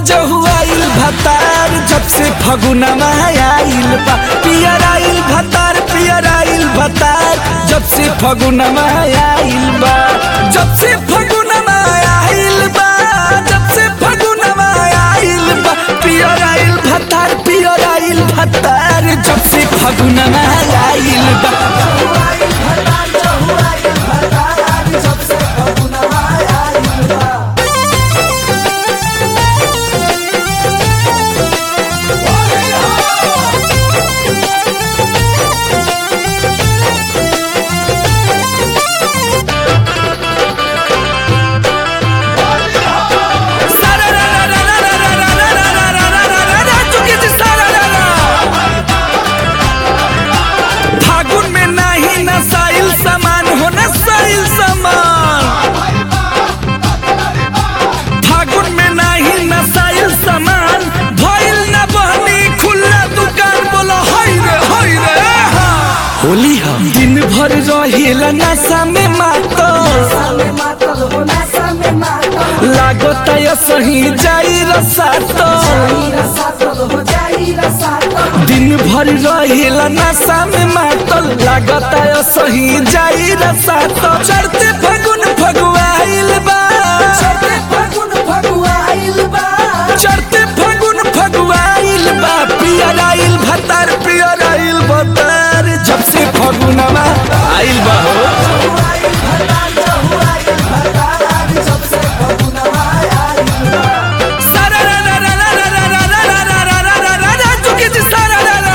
जहुआइल भतार जब से फगुनमा आइल बा पियर आइल भतार पियर आइल भतार जब से फगुनमा आइल बा जब से फगुनमा आइल बा जब से फगुनमा आइल बा पियर आइल भतार पियर आइल भतार जब से फगुनमा आइल बा फागुन में नाही नसाइल सामान हो नसाइल सामान फागुन में नाही नसाइल सामान भइल न बहनी खुला दुकान बोलो हाय रे हाय रे होली हम दिन भर रहेला नशा में मातो लागत है सही जाई रसातो दिन भर रहेला नशा में मातल लागत है सही जाई रसातो चढ़ते फगुन फगुआइल बा चढ़ते फगुन फगुआइल बा पियर आइल भतार पियर आइल भतार जब से फगुनवा आइल बा हो सारा रा रा रा रा रा रा रा रा रा रा रा रा रा रा चुके जी सारा रा रा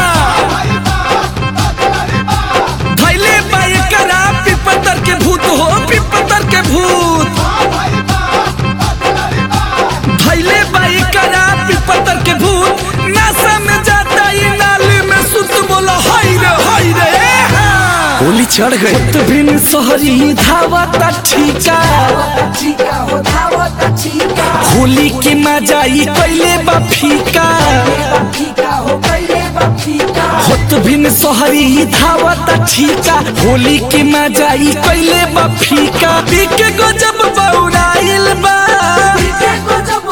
धैले बाई करा पिपतर के भूत हो पिपतर के भूत धैले बाई करा पिपतर के भूत नासा में जाता ये नाली में सुत बोला हाय रे हाय रे होली चढ़ गई तो बिन सोहरी धावता ठीका होली के मजाई कैले बा फीका होत बिन सोहरी धावता ठीका होली के मजाई कैले बा फीका पीके गजब बौराइल बा पीके गजब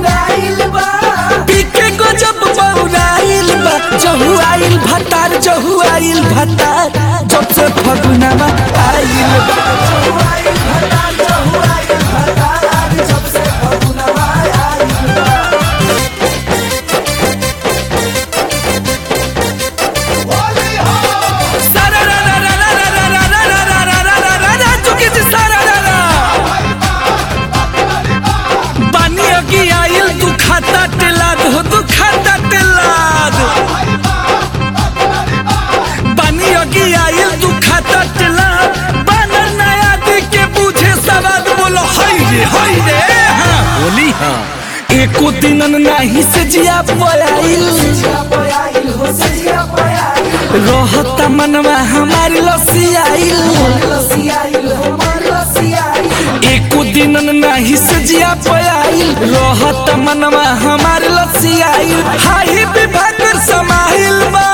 बौराइल बा जहु आइल भतार जहु आइल भतार जब से फगुनवा आइल बा सारा रा रा रा रा रा रा रा रा रा रा रा रा रा रा चुके जी सारा रा रा बानी अगी आइल तू खाता टेलाद हो तू खाता टेलाद बानी अगी आइल तू खाता टेलाद बानर नया दी के पूछे सवाद बोलो हाय रे हाय रे हाँ बोली हाँ एको दिनन नाही से जिया पयाइल रहता मनवा हमारी लसियाइल एको दिन नाही से जिया पयाइल रहत मनवा हमार लसियाइल हाही विभाग समाइल बा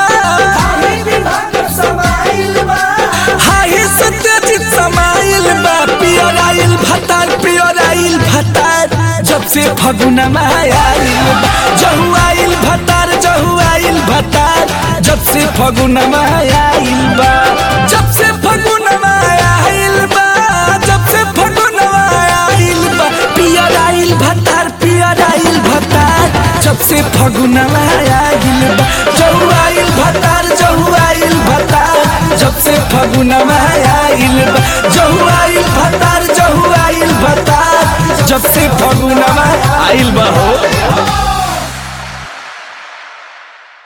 हाही सत्यजित समाइल बा पियर आइल भतार पियर आइल भतार जब से फगुनमा आइल बा जहु आइल भतार जहु आइल भतार जब से फगुनमा आइल बा जब से फगुनमा आइल बा जब से फगुनमा आइल बा पियर आइल भतार पियर आइल भतार जब से फगुनमा आइल बा जहु आइल भतार जहु आइल भतार जब से फगुनमा आइल बा जहु आइल भतार जहु आइल भतार जब से फगुनमा आइल बा हो